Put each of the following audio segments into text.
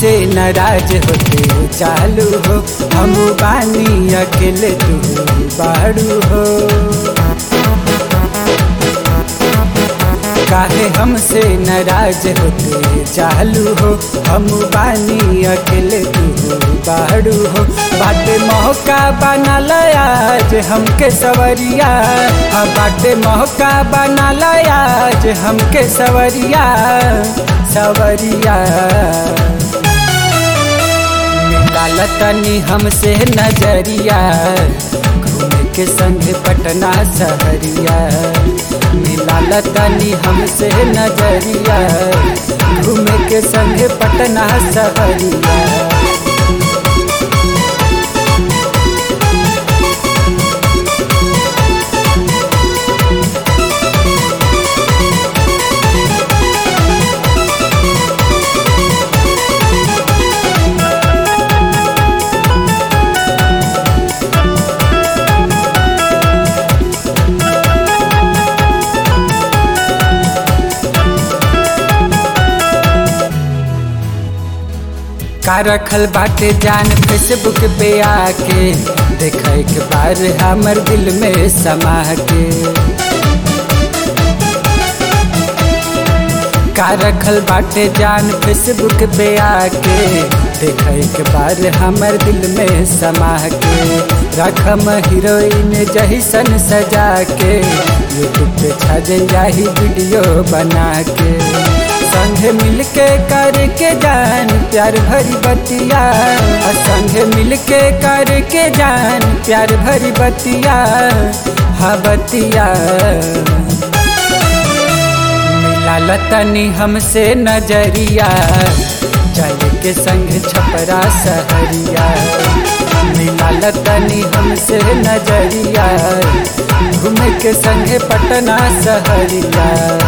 हमसे नाराज होते चालू हो हम बानी अकेले तू बाड़ू हो काहे हमसे नाराज होते चालू हो हम बानी अकेले तू बाड़ू हो बाटे मौका बनल आज हमके सवरिया हाँ बाटे मौका बनल आज हमके सवरिया सवरिया मिलाल तनी हमसे नजरिया घूमे के संग पटना सहरिया मिलाल तनी हमसे नजरिया घूमे के संग पटना सहरिया का रखल बाटे जान फेसबुक पे आके देख एक बार हमर दिल में समा के का रखल बाटे जान फेसबुक पे आके देख एक बार हमर दिल में समा के रखम हीरोइन जहिसन सजा के यूट्यूब पे छा जाही वीडियो बना के संगे मिलके करके जान प्यार भरी बतिया संगे मिलके करके जान प्यार भरी बतिया हा बतिया मिला तनी हमसे नजरिया चल के संग छपरा सहरिया मिला तनी हमसे नजरिया घूम के संग पटना सहरिया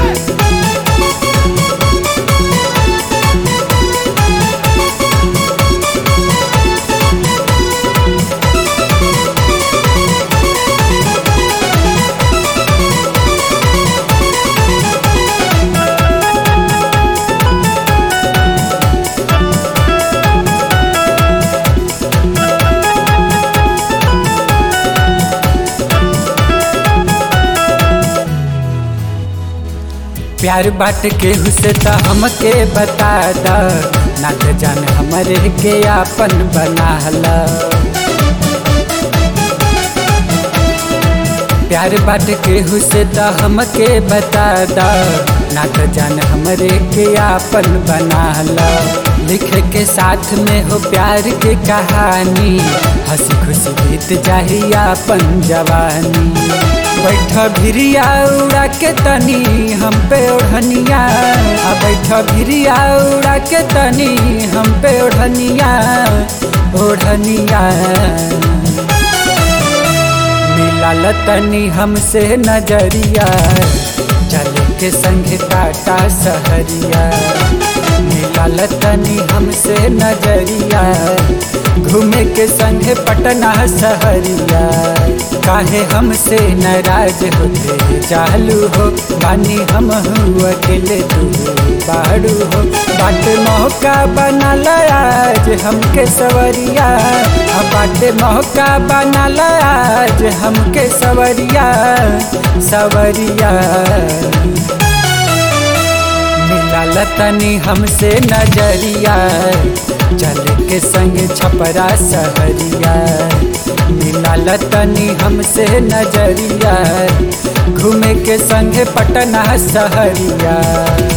प्यार बाट के हुसे त हमके बता द ना त जान हमरे के आपन बना ला प्यार बाट के हुसे त हमके बता द ना त जान हमरे के आपन बना ला लिखे के साथ में हो प्यार के कहानी हंसी खुशी बीत जाही आपन जवानी बैठ भिरिया उड़ा के तनी हम पे ओढ़निया आ बैठ भिरिया उड़ा के तनी हम पे ओढ़निया ओढ़निया मिलाल तनी हमसे नजरिया चल के संग टाटा सहरिया मिलाल तनी हमसे नजरिया घूमे के संगे पटना सहरिया काहे हमसे नाराज होते चालू हो बानी हम अकेले तू बाड़ू हो बाट मौका बनल आज हमके सवरिया बाट मौका बनल आज हमके सवरिया सवरिया मिलाल तनी हमसे नजरिया चल के संग छपरा सहरिया मिलाल तनी हमसे नजरिया घूमे के संग पटना सहरिया